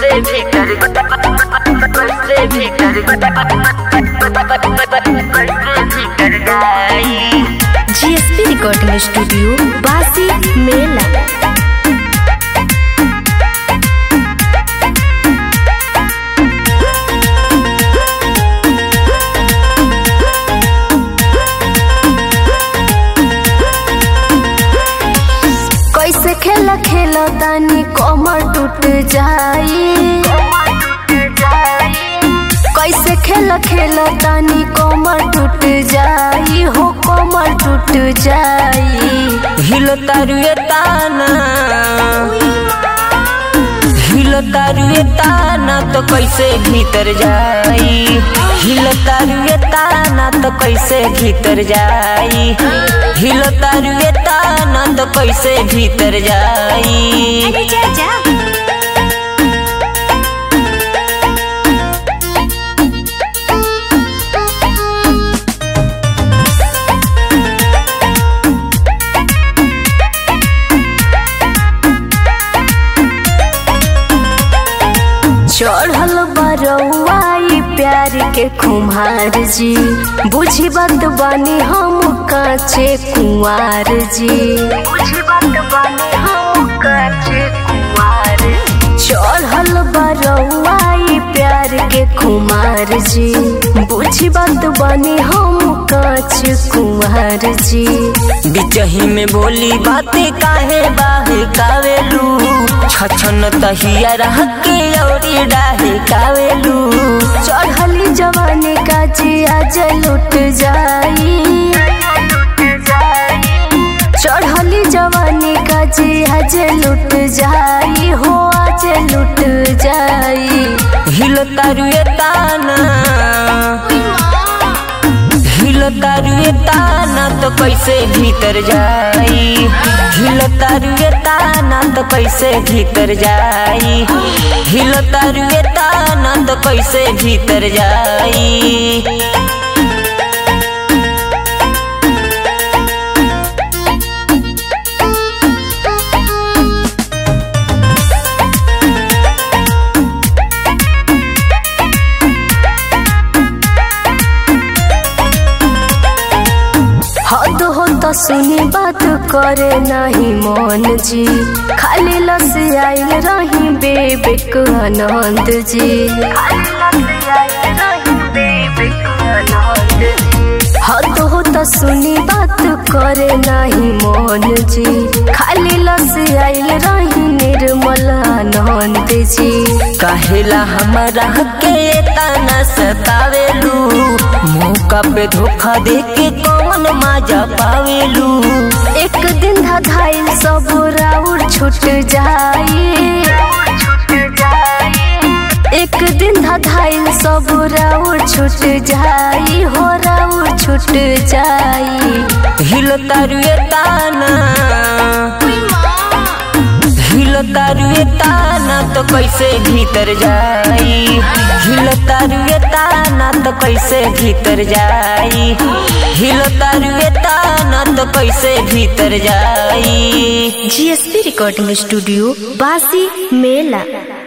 कैसे भी कर कैसे भी कर कैसे भी कर जाई जीएसपी रिकॉर्डिंग स्टूडियो बासी मेला कैसे खेला खेला तानी कमर टूट जाई कैसे खेला खेला तानी कमर टूट जाई हो कमर टूट जाई हिलो तारुए ताना हिलो तारुए ताना तो कैसे भीतर जाई हिलो तारुए ताना तो कैसे भीतर जाई हिलो तारुए ताना तो कैसे भीतर जाई चढ़ल बरौआई प्यार के खुमार जी बुझी बात बानी हम काचे कुंवार जी बुझी बात बानी हम काचे कुंवार चढ़ल बरौआई प्यार के खुमार जी बुझी बात बानी हम काच कुंवार जी बिचही में बोली बातें काहे बाहे कावेलू छछन तहिया रह के औरी डाहे कावेलू चढ़ली जवानी का जी आज लुट जाई चढ़ली जवानी का जी आज लुट जाई हो आज लुट जाई हिलो तारुए ताना हिलो तारुए ताना तो कैसे भीतर जाई हिलो तारुए ताना तो कैसे भीतर जाई हिलो तारुए ताना तो कैसे भीतर जाई हद हो तो सुनी बात करे नहीं मन जी खाली लस आइल रही बेबेक आनंद जी हद हो तो सुनी बात करे नहीं मन जी खाली लस आइल रही निर्मल आनंद जी काहेला हमारा के ताना सतावेलू मौका पे धोखा दे के कौन माजा पावेलू एक दिन धाइल सब राउर छूट जाई एक दिन धाइल सब राउर छूट जाई हो राउर छूट जाई हिलो तारुए ताना हिलो तारुए ताना तो कैसे भीतर जाई हिलो तारुए ताना तो कैसे भीतर जाई हिलो तारुए ताना तो कैसे भीतर जाई जीएसपी रिकॉर्डिंग स्टूडियो बासी मेला